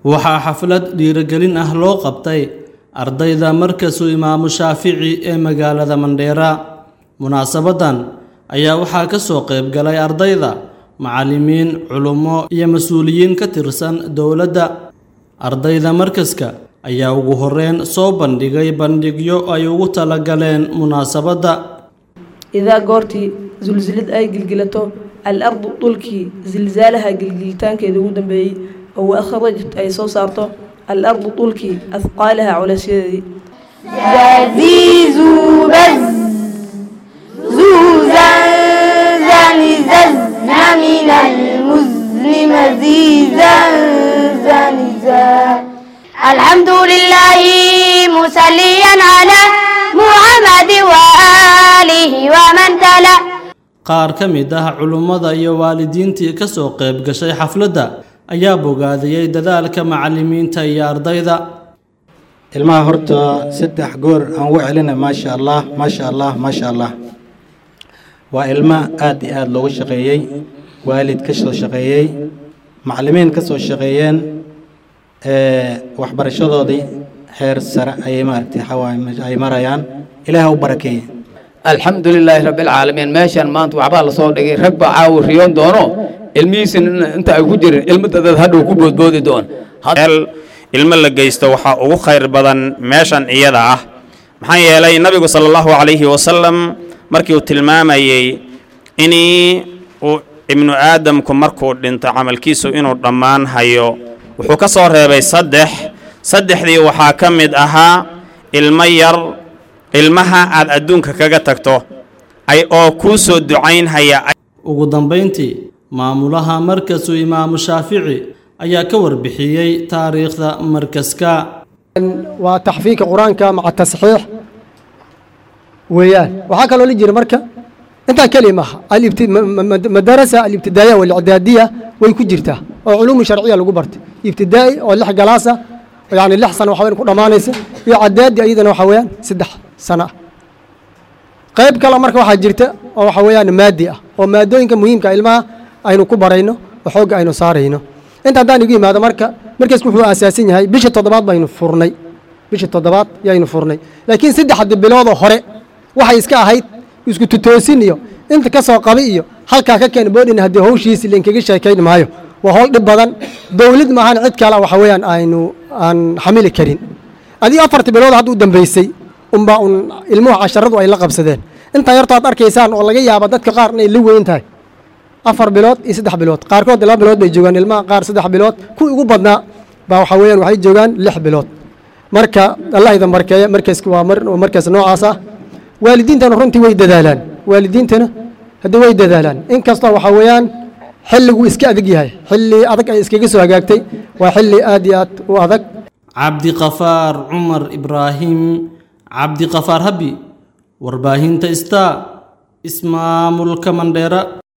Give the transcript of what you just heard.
waxaa xaflad dhiirigelin ah loo qabtay ardayda markasu imaamu shaafici ee magaalada mandheera munaasabadan ayaa waxaa ka soo qayb galay ardayda macallimiin culummo iyo mas-uuliyiin ka tirsan dowladda ardayda markaska ayaa ugu horreyn soo bandhigay bandhigyo ay ugu talagaleen munaasabadda idaa goortii sulsilad ay gilgilato al-ardu dhulkii silsaalaha gilgilitaankeeda ugu dambeeyey oo wa akhrajat ay soo saarto al-ardu dhulkii afqaalaha culaysyadeedii زازيزو بز زوزا زنززنا من المزن مزيزا زنزا الحمد لله مسليا على محمد وآله ومن تلا qaar ka mid ah culummada iyo waalidiintii ka soo qayb gashay xafladda ayaa bogaadiyey dadaalka macallimiinta iyo ardayda ilmaha horta saddex goor aan u celina maasha allah maasha allah maasha allah waa ilmo aad iyo aada loogu shaqeeyey waalid ka soo shaqeeyey macallimiin ka soo shaqeeyeen waxbarashadoodii heer sare ayay maaragtay xawaa ay marayaan ilaah u barakeeye alxamdu lilaahi rabbilcaalamiin meeshan maanta waxbaa lasoo dhigay rag baa caawi riyoon doono ilmihiisina inta ay ku jirin ilmo dadaad hadhow ku boodboodi doon meel ilmo la geysto waxaa ugu khayr badan meeshan iyada ah maxaa yeelay nabigu sala allahu calayhi wasalam markii uu tilmaamayey inii uu ibnu aadamku markuu dhinto camalkiisu inuu dhammaan hayo wuxuu ka soo reebay saddex saddexdii waxaa ka mid ahaa ilmo yar ilmaha aad adduunka kaga tagto ay oo kuu soo ducaynhaya ugu dambayntii maamulaha markasu imaamu shaafici ayaa ka warbixiyey taariikhda markaska waa taxfiidka qur-aanka maca tasxiix weeyaan waxaa kaloo la jira marka intaa keli maaha madarasa alibtidaaiya walicdaadiya way ku jirtaa oo culuumu sharciya lagu bartay ibtidaa'i oo lix galaasa yani lix sano waxa weyan ku dhammaanaysa iyo cadaadi ayadana waxa weeyaan saddex sano ah qayb kale marka waxaa jirta oo waxa weeyaan maadi ah oo maadooyinka muhiimka ilmaha aynu ku barayno oo xoogga aynu saarayno inta haddaan igu yimaado marka markaasku wuxuu aasaasan yahay bisha toddobaad baynu furnay bisha toddobaad yaynu furnay laakiin saddexda biloodoo hore waxay iska ahayd isku tutoosin iyo inta ka soo qabi iyo halkaa ka keen boodhin haddii hawshiisi lainkaga sheekayn maayo waa howl dhib badan dowlad maahan cid kale waxa weeyaan aynu aan xamili karin adii afarta bilood hadda u dambaysay unbaa un ilmuhu casharadu ay la qabsadeen intaa yarto aad arkaysaan oo laga yaaba dadka qaar inay la weyn tahay afar bilood iyo saddex bilood qaarkood laba bilood bay joogaan ilmaha qaar saddex bilood kuwii ugu badnaa baa waxa weeyaan waxay joogaan lix bilood marka allah idan barkeeya markaski waa markaas noocaas ah waalidiintana runtii way dadaalaan waalidiintana haddii way dadaalaan inkastoo waxa weeyaan xilligu iska adag yahay xilli adag ay iskaga soo hagaagtay waa xilli aad iyo aad u adag cabdiqafaar cumar ibraahim cabdiqafaar habi warbaahinta star ismaamulka mandheera